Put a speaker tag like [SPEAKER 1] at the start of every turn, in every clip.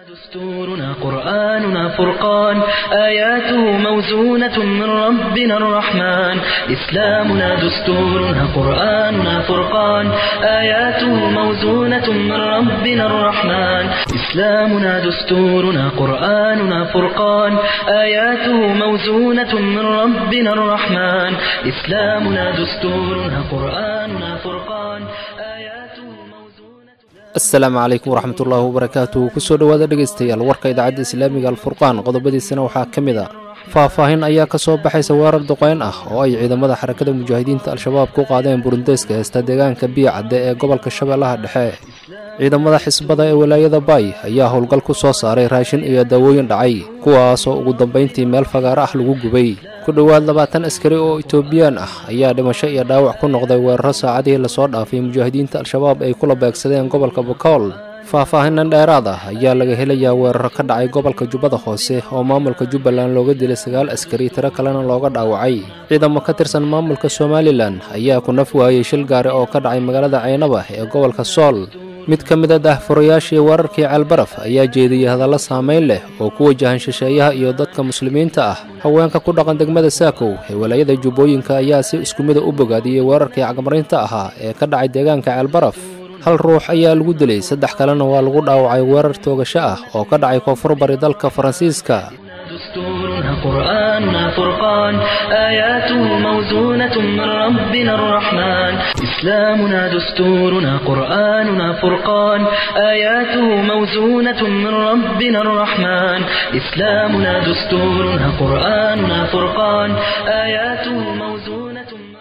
[SPEAKER 1] دستورنا قرآننا فرقان آياته موزونة من ربنا الرحمن إسلامنا دستورنا قرآننا فرقان آياته موزونة من ربنا الرحمن إسلامنا دستورنا قرآننا فرقان آياته موزونة من ربنا الرحمن إسلامنا دستورنا قرآننا فرقان آياته موزونة
[SPEAKER 2] asalaamu calaykum waraxmatullaahi wabarakaatu kusoo dhowaada dhegaystayaal warka idaacadda islaamiga alfurqaan qodobadiisana waxaa ka mid a faah-faahin ayaa ka soo baxaysa weerar duqeyn ah oo ay ciidamada xarakada mujaahidiinta al-shabaab ku qaadeen burundeeska heesta deegaanka biyacadde ee gobolka shabeellaha dhexe ciidamada xisbada ee walaayada baay ayaa howlgal ku soo saaray raashin iyo daawooyin dhacay kuwaasoo ugu dambayntii meel fagaaro ah lagu gubay ku dhowaad labaatan askari oo itoobiyaan ah ayaa dhimasho iyo dhaawac ku noqday weeraro saacadihii lasoo dhaafay mujaahidiinta al-shabaab ay kula beegsadeen gobolka bakool faah-faahinan dheeraad ah ayaa laga helayaa weeraro ka dhacay gobolka jubbada hoose oo maamulka jubbaland looga dilay sagaal askari tiro kalena looga dhaawacay ciidamo ka tirsan maamulka somalilan ayaa ku naf waayey shil gaari oo ka dhacay magaalada caynaba ee gobolka sool mid ka mid a daahfurayaashii weerarkii ceelbaraf ayaa jeediyey hadallo saamayn leh oo ku wajahan shisheeyaha iyo dadka muslimiinta ah haweenka ku dhaqan degmada saakow ee walaayada jubbooyinka ayaa si isku mida u bogaadiyey weerarkii cagmarinta ahaa ee ka dhacay deegaanka ceelbaraf hal ruux ayaa lagu dilay saddex kalena waa lagu dhaawacay weerar toogasho ah oo ka dhacay koonfur bari dalka faransiiska
[SPEAKER 1] دستورنا قرآننا فرقان آياته موزونة من ربنا الرحمن إسلامنا دستورنا قرآننا فرقان آياته موزونة من ربنا الرحمن إسلامنا دستورنا قرآننا فرقان آياته موزونة من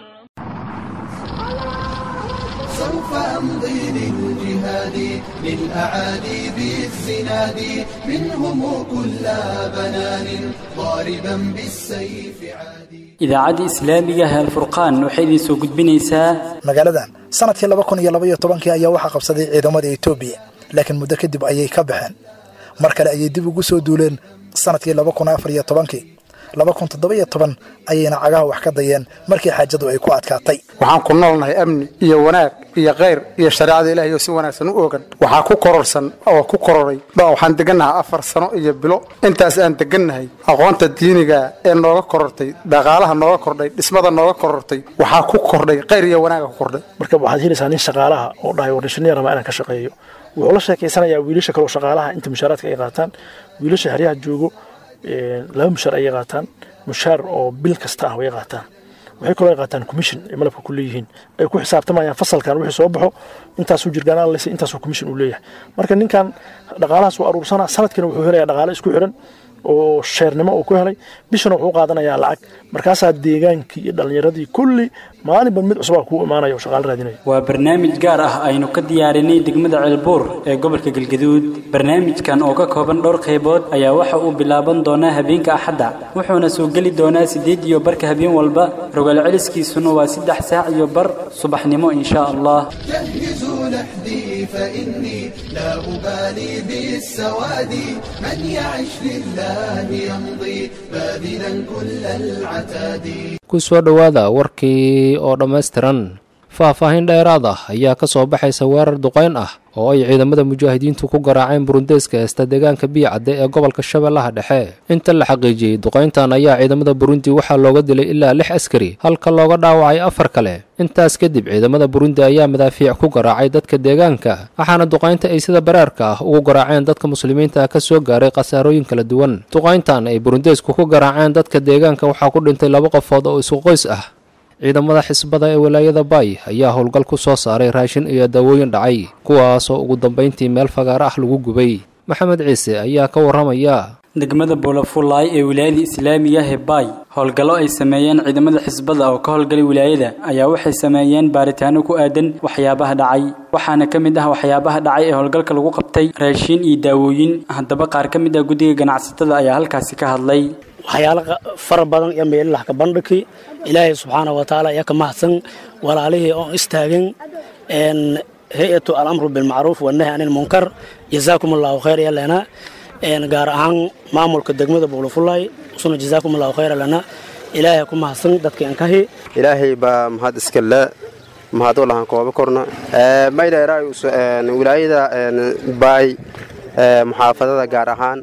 [SPEAKER 3] سوف أمضي للجهاد للأعادي بالزناد منهم كل بنان ضاربا بالسيف عادي
[SPEAKER 4] idaacadda islaamiga ah alfurqaan waxay idin soo gudbinaysaa
[SPEAKER 5] magaaladan sanadkii laba kun iyo laba iyo tobankii ayaa waxaa qabsaday ciidamada etoobiya laakiin muddo kadib ayay ka baxeen mar kale ayay dib ugu soo duuleen sanadkii laba kun afar iyo tobankii laba kun toddoba iyo toban ayayna cagaha wax ka dayeen markii xaajadu ay ku adkaatay
[SPEAKER 6] waxaan ku noolnahay amni iyo wanaag iyo khayr iyo shareecada ilaahay oo si wanaagsan u ogan waxaa ku kororsan oo ku kororay ba waxaan degannahay afar sano iyo bilo intaas aan degannahay aqoonta diiniga ee nooga korortay dhaqaalaha nooga kordhay dhismada nooga korortay waxaa ku kordhay khayr iyo wanaaga ku kordhay
[SPEAKER 7] marka waxaad helaysaa nin shaqaalaha oo dhahay wardhishineer rabaa inaan ka shaqeeyo wuxuu la sheekaysanayaa wiilasha kaleo shaqaalaha inta mushaaraadka ay qaataan wiilasha xeryaha joogo laba mushaar ayay qaataan mushaar oo bil kasta ah way qaataan waxay kaloo ay qaataan commission ay malabka ku leeyihiin ay ku xisaabtamayaan fasalkan wixii soo baxo intaasuu jirgaan allaysa intaasuu commission uu leeyahay marka ninkan dhaqaalahaas waa aruursanaa sanadkiina wuxuu helayaa dhaqaale isku xiran oo sheernimo uu ku helay bishana wuxuu qaadanayaa lacag markaasaa deegaankii iyo dhallinyaradii kulli maalinba mid cusubaa kuu imaanaya oo shaqaale raadinaya
[SPEAKER 4] waa barnaamij gaar ah aynu ka diyaarinay degmada ceelbuur ee gobolka galgaduud barnaamijkan oo ka kooban dhowr qaybood ayaa waxa uu bilaaban doonaa habeenka axadda wuxuuna soo geli doonaa siddeed iyo barka habeen walba rogaal celiskiisuna waa saddex saac iyo bar subaxnimo insha allah
[SPEAKER 3] جهزوا لحدي فإني لا أبالي بالسواد من يعش لله يمضي باذلا كل العتاد
[SPEAKER 2] ku soo dhowaada warkii oo dhammaystiran faah-faahin dheeraad ah ayaa ka soo baxaysa weerar duqeyn ah oo ay ciidamada mujaahidiintu ku garaaceen burundeeska heesta deegaanka biyacadde ee gobolka shabeellaha dhexe inta la xaqiijiyey duqayntan ayaa ciidamada burundi waxaa looga dilay ilaa lix askari halka looga dhaawacay afar kale intaas kadib ciidamada burundi ayaa madaafiic ku garaacay dadka deegaanka waxaana duqaynta ay sida baraarka ah ugu garaaceen dadka muslimiinta ah ka soo gaaray khasaarooyin kala duwan duqayntan ay burundeesku ku garaaceen dadka deegaanka waxaa ku dhintay laba qofood oo isku qoys ah ciidamada xisbada ee walaayada baay ayaa howlgal ku soo saaray raashin iyo daawooyin dhacay kuwaasoo ugu dambayntii meel fagaaro ah lagu gubay maxamed ciise ayaa ka warramaya
[SPEAKER 4] degmada boolafulaay ee wilaayada islaamiga ah ee baay howlgallo ay sameeyeen ciidamada xisbada oo ka howlgalay wilaayada ayaa waxay sameeyeen baaritaano ku aadan waxyaabaha dhacay waxaana ka mid ah waxyaabaha dhacay ee howlgalka lagu qabtay raashin iyo daawooyin haddaba qaar ka mid ah guddiga ganacsatada ayaa halkaasi ka hadlay
[SPEAKER 8] waxyaalo fara badan iyo meelalah ka bandhigi ilaahay subxaana wa tacaala ayaa ka mahadsan walaalihii oon istaagan hay-atu alamru bilmacruuf wanahy can ilmunkar jazaakum allahu khayr yalena gaar ahaan maamulka degmada buulafulay usuna jazaakum allahu khayr lana ilaahay ku mahadsan dadka ankahi
[SPEAKER 9] ilaahay baa mahad iskale mahad u lahan kooba korna maydheeraay wilaayada baay muxaafadada gaar ahaan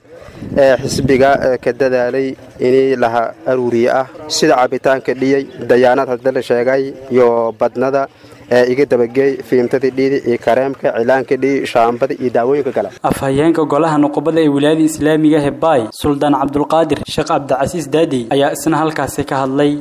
[SPEAKER 9] xisbiga ka dadaalay inii laha aruuriye ah sida cabitaanka dhiyey dayaanad hadda la sheegay iyo badnada iga dabageey fiimtadii dhiidi iyo kareemka cilaanka dhiyi shaambada iyo daawooyinka kale
[SPEAKER 4] afhayeenka golaha nuqubada ee wilaayada islaamiga hebay suldaan cabdulqaadir sheekh cabdicasiis daadey ayaa isna halkaasi ka hadlay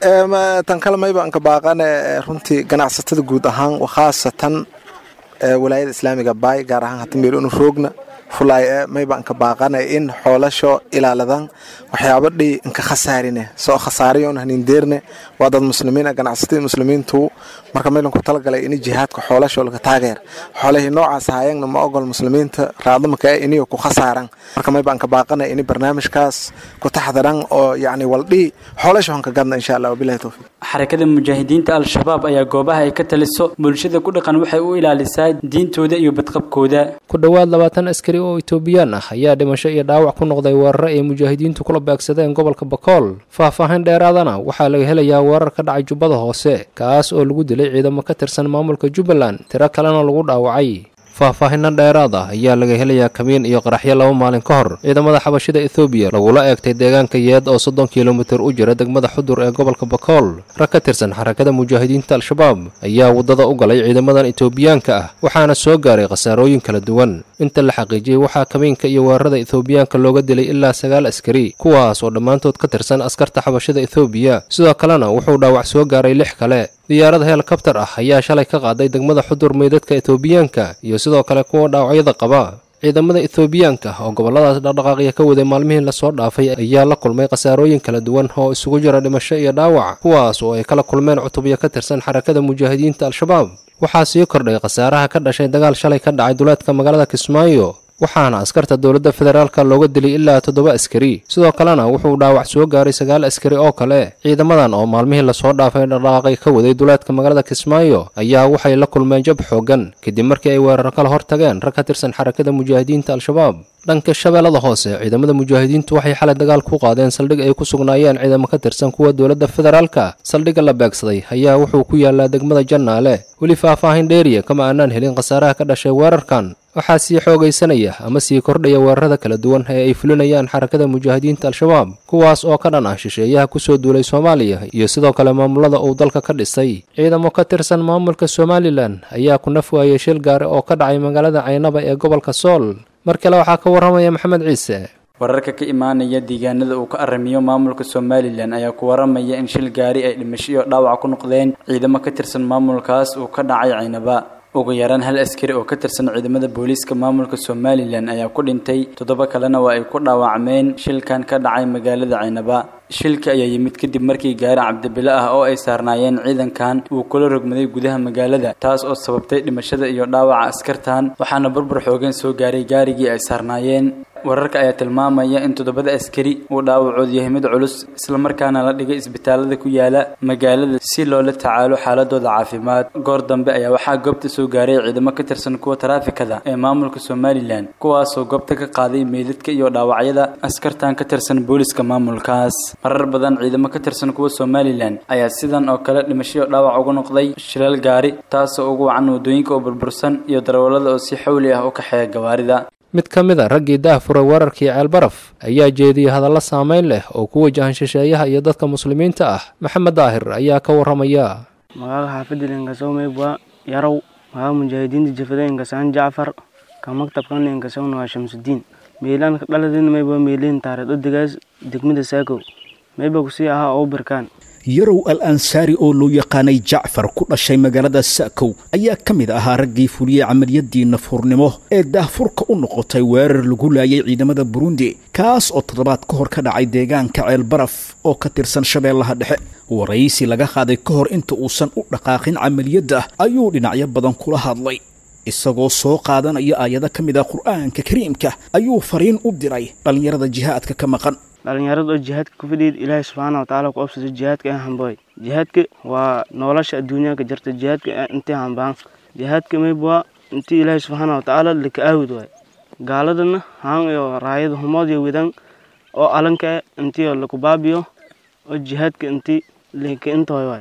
[SPEAKER 10] tan kale mayba anka baaqane runtii ganacsatada guud ahaan khaasatan walaayada islaamiga bay gaar ahaan hata meelonu roogna fulay mayba anka baaqane in xoolasho ilaaladan waxyaaba dhi inka khasaarine soo khasaarayon hanindeerne waa dad muslimiin ganacsatada muslimiintu marka maylanku talagalay ini jihaadka xoolasho laga taageer xoolahii noocaas haayagna ma ogol muslimiinta raadamaka iniyo ku khasaaran marka mayba anka baaqane ini barnaamijkaas ku taxdaran oo yacni waldhi xoolasho hanka gadna insha allah wabilahi towfiiq
[SPEAKER 4] xarakada mujaahidiinta al-shabaab ayaa goobaha ay ka taliso bulshada ku dhaqan waxay u ilaalisaa diintooda iyo badqabkooda
[SPEAKER 2] ku dhowaad labaatan askari oo itoobiyaan ah ayaa dhimasho iyo dhaawac ku noqday weeraro ay mujaahidiintu kula beegsadeen gobolka bakool faahfaahin dheeraadana waxaa laga helayaa weerar ka dhacay jubbada hoose kaas oo lagu dilay ciidamo ka tirsan maamulka jubbaland tiro kalena lagu dhaawacay faahfaahinna dheeraad ah ayaa laga helayaa kamiin iyo qaraxyo laba maalin ka hor ciidamada xabashida ethoobiya lagula eegtay deegaanka yeed oo soddon kilomitir u jira degmada xudur ee gobolka bakool rag ka tirsan xarakada mujaahidiinta al-shabaab ayaa waddada u galay ciidamadan etoobiyaanka ah waxaana soo gaaray khasaarooyin kala duwan inta la xaqiijiyey waxaa kamiinka iyo weerarada ethoobiyaanka looga dilay ilaa sagaal askari kuwaas oo dhammaantood ka tirsan askarta xabashida ethoobiya sidoo kalena wuxuu dhaawac soo gaaray lix kale diyaarad helikabtar ah ayaa shalay ka qaaday degmada xudur meydadka etoobiyaanka iyo sidoo kale kuwa dhaawacyada qaba ciidamada ethoobiyaanka oo gobolladaas dhaqdhaqaaqya ka waday maalmihii lasoo dhaafay ayaa la kulmay khasaarooyin kala duwan oo isugu jira dhimasho iyo dhaawac kuwaas oo ay kala kulmeen cutubyo ka tirsan xarakada mujaahidiinta al-shabaab waxaa sii kordhay khasaaraha ka dhashay dagaal shalay ka dhacay duleedka magaalada kismaayo waxaana askarta dowladda federaalka looga dilay ilaa toddoba askari sidoo kalena wuxuu dhaawac soo gaaray sagaal askari oo kale ciidamadan oo maalmihii lasoo dhaafay dhaqdhaqaaqay ka waday duleedka magaalada kismaayo ayaa waxay la kulmeen jab xoogan kadib markii ay weerar kala hor tageen rag ka tirsan xarakada mujaahidiinta al-shabaab dhanka shabeellada hoose ciidamada mujaahidiintu waxay xalay dagaal ku qaadeen saldhig ay ku sugnaayeen ciidamo ka tirsan kuwa dowladda federaalka saldhigga la beegsaday ayaa wuxuu ku yaalaa degmada jannaale weli faahfaahin dheeriya kama aanaan helin khasaaraha ka dhashay weerarkan waxaa sii xoogaysanaya ama sii kordhaya weerarada kala duwan ee ay fulinayaan xarakada mujaahidiinta al-shabaab kuwaas oo ka dhan ah shisheeyaha kusoo duulay soomaaliya iyo sidoo kale maamulada uu dalka ka dhisay ciidamo ka tirsan maamulka somalilan ayaa ku naf waayay shil gaari oo ka dhacay magaalada caynaba ee gobolka sool mar kale waxaa ka warramaya maxamed ciise
[SPEAKER 4] wararka ka imaanaya deegaanada uu ka aramiyo maamulka somalilan ayaa ku waramaya in shil gaari ay dhimasho iyo dhaawac ku noqdeen ciidamo ka tirsan maamulkaas uu ka dhacay caynaba ugu yaraan hal askari oo ka tirsan ciidamada booliiska maamulka somalilan ayaa ku dhintay toddoba kalena waa ay ku dhaawacmeen shilkan ka dhacay magaalada caynaba shilka ayaa yimid kadib markii gaari cabdibile ah oo ay saarnaayeen ciidankan uu kula rogmaday gudaha magaalada taas oo sababtay dhimashada iyo dhaawaca askartan waxaana burbur xoogan soo gaaray gaarigii ay saarnaayeen wararka ayaa tilmaamaya in toddobada askari uu dhaawacood yahay mid culus islamarkaana la dhigay isbitaalada ku yaala magaalada si loola tacaalo xaaladooda caafimaad goor dambe ayaa waxaa goobta soo gaaray ciidamo ka tirsan kuwa taraafikada ee maamulka somalilan kuwaasoo goobta ka qaaday meydadka iyo dhaawacyada askartan ka tirsan booliska maamulkaas marar badan ciidamo ka tirsan kuwa somalilan ayaa sidan oo kale dhimashoyo dhaawac uga noqday shilal gaari taasoo ugu wacan wadooyinka oo burbursan iyo darawallada oo si xawli ah u kaxeeya gawaarida
[SPEAKER 2] mid ka mid a raggii daahfuray weerarkii ceelbaraf ayaa jeediyey hadallo saamayn leh oo ku wajahan shisheeyaha iyo dadka muslimiinta ah maxamed daahir ayaa ka warramaya
[SPEAKER 11] magaaga xaafadda inkasomaybwa yarow magaa mujaahidiinta jafada inkasaan jacfar ka maktabkan inkasawna waa shamsudiin meelaan dhaladin mayba meeliin taareed odegaas degmada saakow mayba kusii ahaa oo birkaan
[SPEAKER 12] yarow al ansaari oo loo yaqaanay jacfar ku dhashay magaalada sa'kow ayaa ka mid ahaa raggii fuliyey camaliyadii nafuurnimo ee daahfurka u noqotay weerar lagu laayay ciidamada burundi kaas oo toddobaad ka hor ka dhacay deegaanka ceelbaraf oo ka tirsan shabeellaha dhexe waraysi laga qaaday ka hor inta uusan u dhaqaaqin camaliyadda ayuu dhinacyo badan kula hadlay isagoo soo qaadanaya aayado ka mid ah qur'aanka kariimka ayuu fariin u diray dhallinyarada jihaadka ka maqan
[SPEAKER 11] dhalinyarada oo jihaadka ku fadhiyid ilaahay subxaana watacaala ku obsado jihaadka ee hambooy jihaadka waa nolosha adduunyaa ka jirta jihaadka intii hambaan jihaadka maybwaa intii ilaahay subxaana watacaala laka aawid waay gaaladana haan iyo raayada humood iyo widan oo alanka intii laku baabiyo oo jihaadka intii laka intoy waay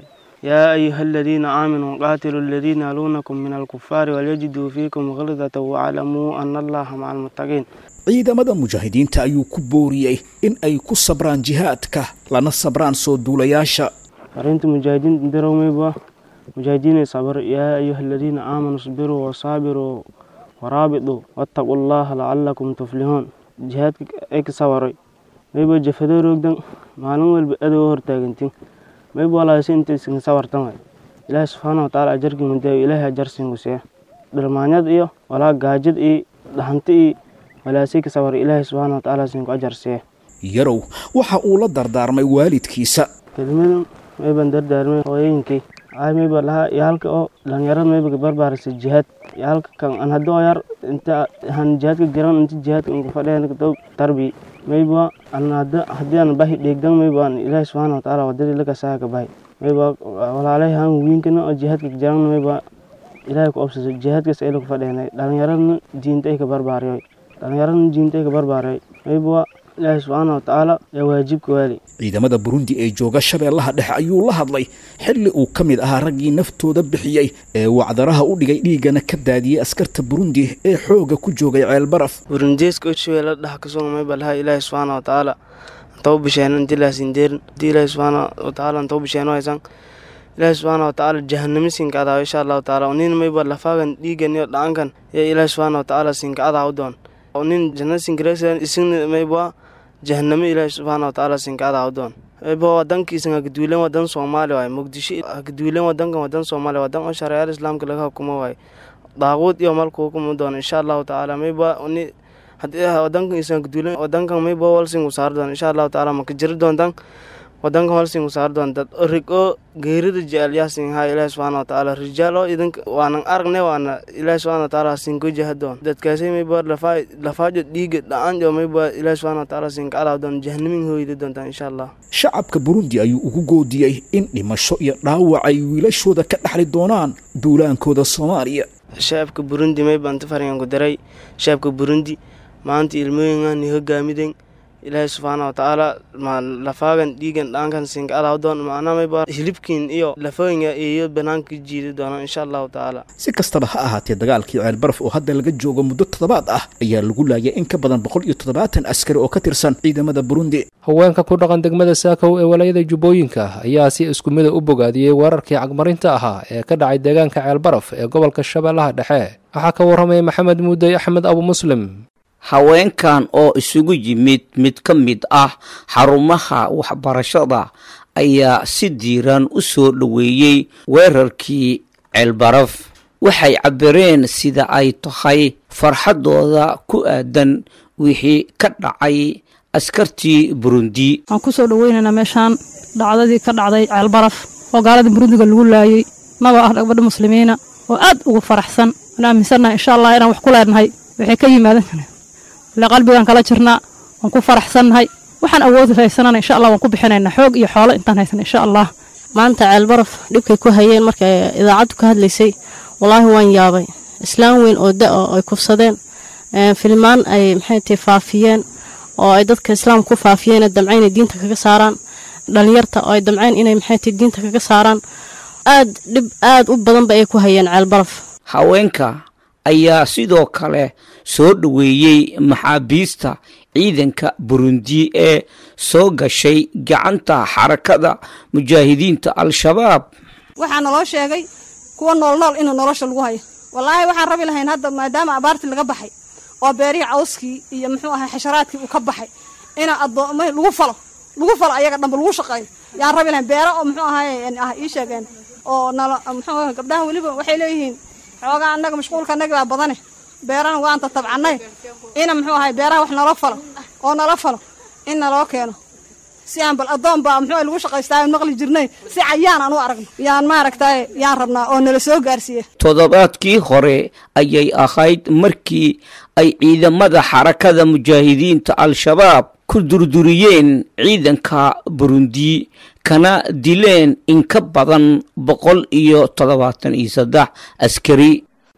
[SPEAKER 11] yaa ayuha aladiina aaminuu qaatiluu aladiina yaluunakum min alkufaari walyajiduu fiikum khildata waclamuu ana allaha maca almuttaqiin
[SPEAKER 12] ciidamada mujaahidiinta ayuu ku booriyey in ay ku sabraan jihaadka lana sabraan soo duulayaasha
[SPEAKER 11] fariinta mujaahidiinta dirowmayba mujaahidiinay sabr yaa ayuha aladiina aamanuu isbiruu wasaabiruu waraabituu wattaquu llaha lacalakum tuflihuun jihaadka ay ka sawaray mayba jafadoo roogdan maalin walba adoo hortaagantin mayba walaasi inta isin sawartan way ilaahi subxaana watacaala ajarkii mudaayo ilaahay ajarsiinku see dhalmaanyad iyo walaa gaajad iyo dhahanti iyo walaasay ka sawar ilaahay subxaana watacaala siinku ajar see
[SPEAKER 12] yarow waxa uu la dardaarmay waalidkiisa
[SPEAKER 11] kelmadan mayban dardaarmay hooyooyinkay ay mayba lahaa iyo halka oo dhalinyarada mayba barbaarisay jihaad iyo halka kan an haddoo yar inta han jihaadka jiran inta jihaadka unka fadheen dow tarbi mayba an hadda haddii aan bahi dheegdan mayba an ilaahi subxaana watacaala wadadii lakasaa ka bahi mayba walaalay han wiinkana oo jihaadka jiran mayba ilaahay ku obsaso jihaadkaas ay laku fadheenay dhalinyaradna diinta ay ka barbaariyoy dhalinyaradna diinta ay ka barbaariyay mayba ilaahi subxaana watacaala yaa waajibka waali
[SPEAKER 12] ciidamada burundi ee jooga shabeellaha dhexe ayuu la hadlay xilli uu ka mid ahaa raggii naftooda bixiyey ee wacdaraha u dhigay dhiiggana ka daadiyey askarta burundi ee xooga ku joogay ceelbaraf
[SPEAKER 11] burundeeska oshabeella dhax kasoo mayba lahaa ilaahi subxaana watacaala antau bisheeno inti laasindeerin inti ilaahi subxaana watacaala antau bisheeno haysan ilaahi subxaana watacaala jahanamo siinka adaa insha allahu tacaala nin mayba lafaagan dhiigan iyo dhacankan yaa ilaahi subxaana watacaala siinka adaa u doon nin jannada sinkareegsan isagna mayba jahanamo ilaahi subxaana watacaala sinkaada awdoon mayba wadankiisan hakaduulan wadan soomaali waay muqdisho hakaduulan wadankan wadan soomaali wadan oo shareecada islaamka laga hukumo waay daaquud iyo malku hukumi doon insha allahu tacaala mayba ni haddii wadankan isan hakaduulan wadankan mayba walsingu saar doon insha allahu tacaala maka jiri doontan wadankan walsingu saar doon dad rig oo geerida jecel yaasin haa ilaahi subxaana watacaala rijaal oo idinka waanan aragne waana ilaahi subxaana watacaala sinko jahadoon dadkaasay mayba lafaa lafaajo dhiiga dhacanjo mayba ilaahi subxaana watacaala sinka alaa doon jahanamin hooyda doontaan insha allah
[SPEAKER 12] shacabka burundi ayuu ugu goodiyey in dhimasho iyo dhaawac ay wiilashooda ka dhaxli doonaan duulaankooda soomaaliya
[SPEAKER 11] shacabka burundi mayba inta faryanku daray shacabka burundi maanta ilmooyinkan hogaamiden ilaahay subxaana watacaala ma lafaagan dhiigan dhaankan sinka adaa doon macnaa mayba hilibkiin iyo lafooyinka iyo banaanka jiidi doona insha allahu tacaala
[SPEAKER 12] si kastaba ha ahaatee dagaalkii ceelbaraf oo hadda laga joogo muddo toddobaad ah ayaa lagu laayay in ka badan boqol iyo toddobaatan askari oo ka tirsan ciidamada burundi
[SPEAKER 2] haweenka ku dhaqan degmada saakow ee walaayada jubbooyinka ayaa si isku mida u bogaadiyey weerarkii cagmarinta ahaa ee ka dhacay deegaanka ceelbaraf ee gobolka shabeellaha dhexe waxaa ka warramaya maxamed muudey axmed abu muslim
[SPEAKER 13] haweenkan oo isugu yimid mid ka mid ah xarumaha waxbarashada ayaa si diiran u soo dhoweeyey weerarkii ceelbaraf waxay cabireen sida ay tahay farxaddooda ku aadan wixii ka dhacay askartii burundi
[SPEAKER 14] waxaan ku soo dhoweynaynaa meeshaan dhacdadii ka dhacday ceelbaraf oo gaalada burundiga lagu laayey nagoo ah gabadha muslimiina oo aad ugu faraxsan waan aaminsannahay insha allah inaan wax ku leenahay waxay ka yimaadan kareen ile qalbigaan kala jirnaa waan ku faraxsannahay waxaan awoodi haysanana insha allah waan ku bixinaynaa xoog iyo xoolo intaan haysan insha allah
[SPEAKER 15] maanta ceelbaraf dhibkay ku hayeen markay idaacaddu ka hadlaysay wallaahi waan yaabay islaam weyn oo da oo ay kufsadeen filmaan ay maxay tahay faafiyeen oo ay dadka islaamka ku faafiyeen damcayn inay diinta kaga saaraan dhalinyarta oo ay damcayn inay maxay tahay diinta kaga saaraan aad dhib aad u badanba ay ku hayeen ceelbaraf
[SPEAKER 13] haweenka ayaa sidoo kale soo dhoweeyey maxaabiista ciidanka burundi ee soo gashay gacanta xarakada mujaahidiinta al-shabaab
[SPEAKER 16] waxaa naloo sheegay kuwa noolnool inuu nolosha lagu hayo wallaahi waxaan rabi lahayn hadda maadaama abaartii laga baxay oo beerihii cawskii iyo muxuu ahay xasharaadkii uu ka baxay ina addoomay lagu falo lagu falo ayaga dhanba lagu shaqeeyo yaan rabi lahayn beero oo muxuu ahay ah ii sheegeen oo nalo muxuu ahay gabdhaha weliba waxay leeyihiin xoogaa annaga mashquulka annaga baa badane beerana waanta tabcannay ina muxuu ahay beeraha wax nala falo oo nala falo in naloo keeno si aan bal addoon baa muxuu lagu shaqaystaa maqli jirnay si cayaan aan u aragno yaan maaragtay yaan rabnaa oo nala soo gaarsiiye
[SPEAKER 13] toddobaadkii hore ayay ahayd markii ay ciidamada xarakada mujaahidiinta al-shabaab ku durduriyeen ciidanka burundi kana dileen in ka badan boqol iyo toddobaatan iyo saddex askari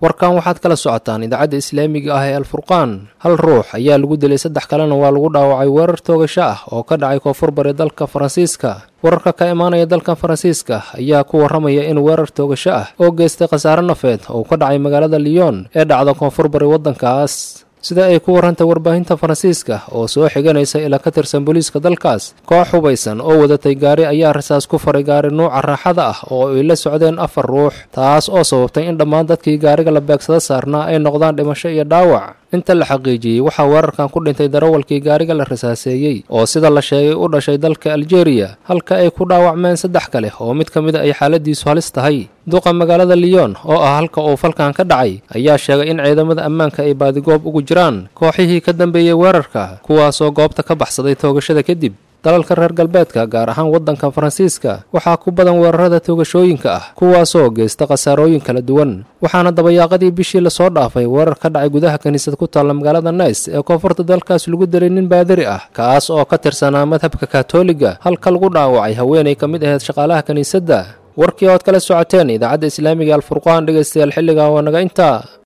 [SPEAKER 2] warkan waxaad kala socotaan idaacadda islaamiga ah ee alfurqaan hal ruux ayaa lagu dilay saddex kalena waa lagu dhaawacay weerar toogasho ah oo ka dhacay koonfur bari dalka faransiiska wararka ka imaanaya dalkan faransiiska ayaa ku warramaya in weerar toogasho ah oo geystay khasaare nafeed oo ka dhacay magaalada lyon ee dhacda koonfur bari waddankaas sida ay ku warrantay warbaahinta faransiiska oo soo xiganaysa ilaa ka tirsan booliiska dalkaas koox hubaysan oo wadatay gaari ayaa rasaas ku faray gaari nuuca raaxada ah oo ay la socdeen afar ruux taas oo sababtay in dhammaan dadkii gaariga la beegsada saarnaa ay noqdaan dhimasho iyo dhaawac inta la xaqiijiyey waxaa weerarkan ku dhintay darawalkii gaariga la rasaaseeyey oo sida la sheegay u dhashay dalka aljeeriya halka ay ku dhaawacmeen saddex kale oo mid ka mid a ay xaaladiisu halis tahay duqa magaalada lyon oo ah halka uu falkan ka dhacay ayaa sheegay in ciidamada ammaanka ay baadigoob ugu jiraan kooxihii ka dambeeyey weerarka kuwaasoo goobta ka baxsaday toogashada kadib dalalka reer galbeedka gaar ahaan waddanka faransiiska waxaa ku badan weerarada toogashooyinka ah kuwaasoo geysta khasaarooyin kala duwan waxaana dabayaaqadii bishii lasoo dhaafay weerar ka dhacay gudaha kiniisad ku taalla magaalada nice ee koonfurta dalkaas lagu dilay nin baadari ah kaas oo ka tirsanaa madhabka katoliga halka lagu dhaawacay haweenay ka mid ahayd shaqaalaha kiniisadda warkii ood kala socoteen idaacadda islaamiga alfurqaan dhegaystayaal xilligan waa naga intaa